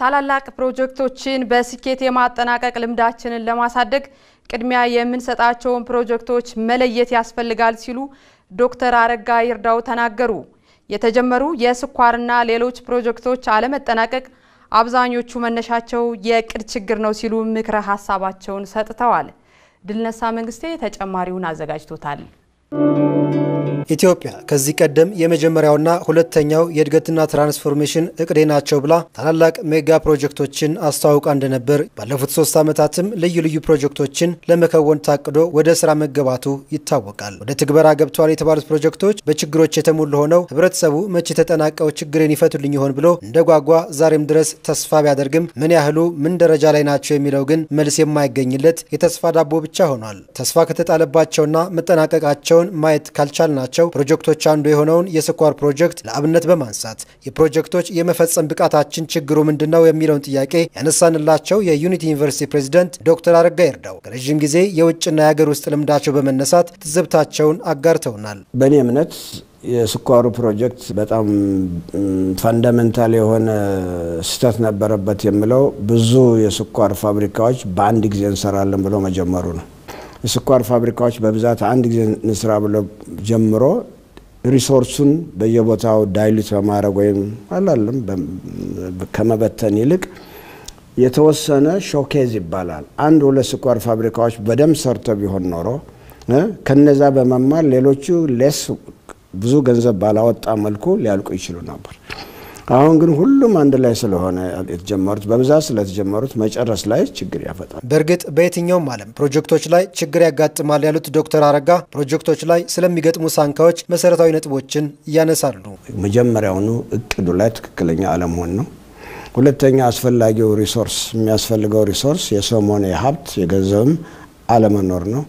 ታላላቅ ፕሮጀክቶችን በስኬት የማጠናቀቅ ልምዳችንን ለማሳደግ ቅድሚያ የምንሰጣቸውን ፕሮጀክቶች መለየት ያስፈልጋል ሲሉ ዶክተር አረጋ ይርዳው ተናገሩ። የተጀመሩ የስኳርና ሌሎች ፕሮጀክቶች አለመጠናቀቅ አብዛኞቹ መነሻቸው የእቅድ ችግር ነው ሲሉ ምክረ ሀሳባቸውን ሰጥተዋል። ድልነሳ መንግስቴ ተጨማሪውን አዘጋጅቶታል። ኢትዮጵያ ከዚህ ቀደም የመጀመሪያውና ሁለተኛው የእድገትና ትራንስፎርሜሽን እቅዴ ናቸው ብላ ታላላቅ ሜጋ ፕሮጀክቶችን አስተዋውቃ እንደነበር ባለፉት ሶስት ዓመታትም ልዩ ልዩ ፕሮጀክቶችን ለመከወን ታቅዶ ወደ ስራ መገባቱ ይታወቃል። ወደ ትግበራ ገብተዋል የተባሉት ፕሮጀክቶች በችግሮች የተሞሉ ሆነው ህብረተሰቡ መቼ ተጠናቀው ችግሬን ይፈቱልኝ ይሆን ብሎ እንደ ጓጓ ዛሬም ድረስ ተስፋ ቢያደርግም ምን ያህሉ ምን ደረጃ ላይ ናቸው የሚለው ግን መልስ የማይገኝለት የተስፋ ዳቦ ብቻ ሆኗል። ተስፋ ከተጣለባቸውና መጠናቀቃቸውን ማየት ካልቻል ናቸው ፕሮጀክቶች አንዱ የሆነውን የስኳር ፕሮጀክት ለአብነት በማንሳት የፕሮጀክቶች የመፈጸም ብቃታችን ችግሩ ምንድን ነው የሚለውን ጥያቄ ያነሳንላቸው የዩኒቲ ዩኒቨርሲቲ ፕሬዚደንት ዶክተር አረጋ ይርዳው ከረዥም ጊዜ የውጭና የሀገር ውስጥ ልምዳቸው በመነሳት ትዝብታቸውን አጋርተውናል። በእኔ እምነት የስኳሩ ፕሮጀክት በጣም ፋንዳሜንታል የሆነ ስህተት ነበረበት የምለው ብዙ የስኳር ፋብሪካዎች በአንድ ጊዜ እንሰራለን ብሎ መጀመሩ ነው። የስኳር ፋብሪካዎች በብዛት አንድ ጊዜ እንስራ ብሎ ጀምሮ ሪሶርሱን በየቦታው ዳይሉት በማድረግ ወይም አላለም ከመበተን ይልቅ የተወሰነ ሾኬዝ ይባላል። አንድ ሁለት ስኳር ፋብሪካዎች በደንብ ሰርተው ቢሆን ኖሮ ከነዛ በመማር ሌሎቹ ሌስ ብዙ ገንዘብ ባላወጣ መልኩ ሊያልቁ ይችሉ ነበር። አሁን ግን ሁሉም አንድ ላይ ስለሆነ የተጀመሩት በብዛት ስለተጀመሩት መጨረስ ላይ ችግር ያፈጣል። በእርግጥ በየትኛውም ዓለም ፕሮጀክቶች ላይ ችግር ያጋጥማል ያሉት ዶክተር አረጋ ፕሮጀክቶች ላይ ስለሚገጥሙ ሳንካዎች መሰረታዊ ነጥቦችን ያነሳሉ። መጀመሪያውኑ እቅዱ ላይ ትክክለኛ አለመሆን ነው። ሁለተኛ አስፈላጊው ሪሶርስ የሚያስፈልገው ሪሶርስ የሰውም ሆነ የሀብት የገንዘብም አለመኖር ነው።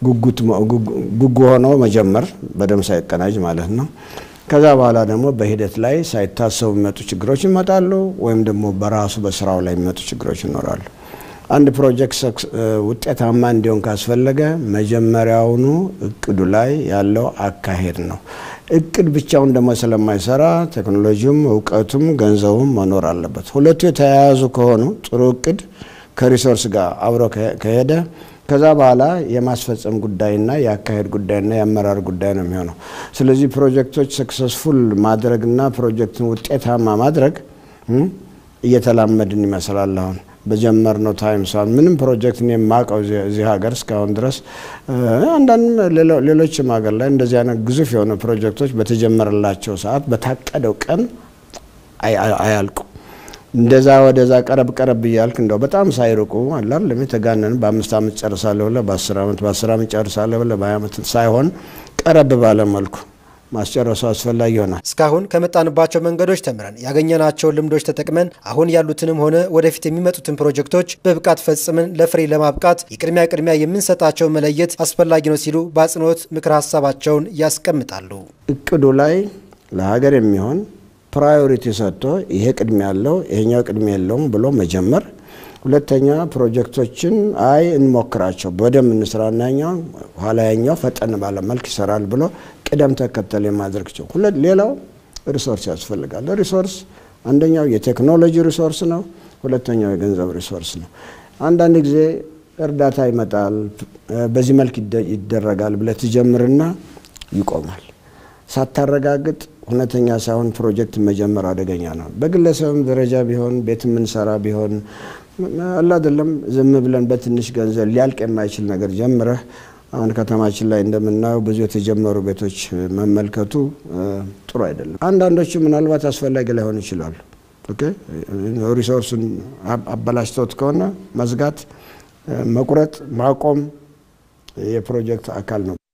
ጉጉ ሆኖ መጀመር በደንብ ሳይቀናጅ ማለት ነው። ከዛ በኋላ ደግሞ በሂደት ላይ ሳይታሰቡ የሚመጡ ችግሮች ይመጣሉ፣ ወይም ደግሞ በራሱ በስራው ላይ የሚመጡ ችግሮች ይኖራሉ። አንድ ፕሮጀክት ውጤታማ እንዲሆን ካስፈለገ መጀመሪያውኑ እቅዱ ላይ ያለው አካሄድ ነው። እቅድ ብቻውን ደግሞ ስለማይሰራ ቴክኖሎጂውም፣ እውቀቱም፣ ገንዘቡም መኖር አለበት። ሁለቱ የተያያዙ ከሆኑ ጥሩ እቅድ ከሪሶርስ ጋር አብሮ ከሄደ ከዛ በኋላ የማስፈጸም ጉዳይና የአካሄድ ጉዳይና የአመራር ጉዳይ ነው የሚሆነው። ስለዚህ ፕሮጀክቶች ሰክሰስፉል ማድረግና ፕሮጀክትን ውጤታማ ማድረግ እየተላመድን ይመስላል። አሁን በጀመርነው ታይም ሰን ምንም ፕሮጀክት እኔ የማውቀው እዚህ ሀገር እስካሁን ድረስ አንዳንድ ሌሎችም ሀገር ላይ እንደዚህ አይነት ግዙፍ የሆኑ ፕሮጀክቶች በተጀመረላቸው ሰዓት በታቀደው ቀን አያልቁ እንደዛ ወደዛ ቀረብ ቀረብ እያልክ እንደው በጣም ሳይርቁ አላል የተጋነን በአምስት ዓመት ጨርሳለሁ ብለህ በአስር ዓመት በአስር ዓመት ጨርሳለሁ ብለህ በሀያ ዓመት ሳይሆን ቀረብ ባለ መልኩ ማስጨረሱ አስፈላጊ ይሆናል። እስካሁን ከመጣንባቸው መንገዶች ተምረን ያገኘናቸውን ልምዶች ተጠቅመን አሁን ያሉትንም ሆነ ወደፊት የሚመጡትን ፕሮጀክቶች በብቃት ፈጽመን ለፍሬ ለማብቃት የቅድሚያ ቅድሚያ የምንሰጣቸው መለየት አስፈላጊ ነው ሲሉ በአጽንኦት ምክር ሀሳባቸውን ያስቀምጣሉ። እቅዱ ላይ ለሀገር የሚሆን ፕራዮሪቲ ሰጥቶ ይሄ ቅድሚያ ያለው ይሄኛው ቅድሚያ የለውም ብሎ መጀመር። ሁለተኛ ፕሮጀክቶችን አይ እንሞክራቸው በደንብ እንስራና ያኛው ኋላ ያኛው ፈጠን ባለ መልክ ይሰራል ብሎ ቅደም ተከተል የማድረግ ቸው። ሌላው ሪሶርስ ያስፈልጋል። ሪሶርስ አንደኛው የቴክኖሎጂ ሪሶርስ ነው። ሁለተኛው የገንዘብ ሪሶርስ ነው። አንዳንድ ጊዜ እርዳታ ይመጣል፣ በዚህ መልክ ይደረጋል ብለህ ትጀምርና ይቆማል። ሳታረጋግጥ እውነተኛ ሳይሆን ፕሮጀክት መጀመር አደገኛ ነው። በግለሰብም ደረጃ ቢሆን ቤት የምንሰራ ቢሆን አላደለም ዝም ብለን በትንሽ ገንዘብ ሊያልቅ የማይችል ነገር ጀምረህ አሁን ከተማችን ላይ እንደምናየው ብዙ የተጀመሩ ቤቶች መመልከቱ ጥሩ አይደለም። አንዳንዶቹ ምናልባት አስፈላጊ ላይሆን ይችላሉ። ሪሶርሱን አበላሽተውት ከሆነ መዝጋት፣ መቁረጥ፣ ማቆም የፕሮጀክት አካል ነው።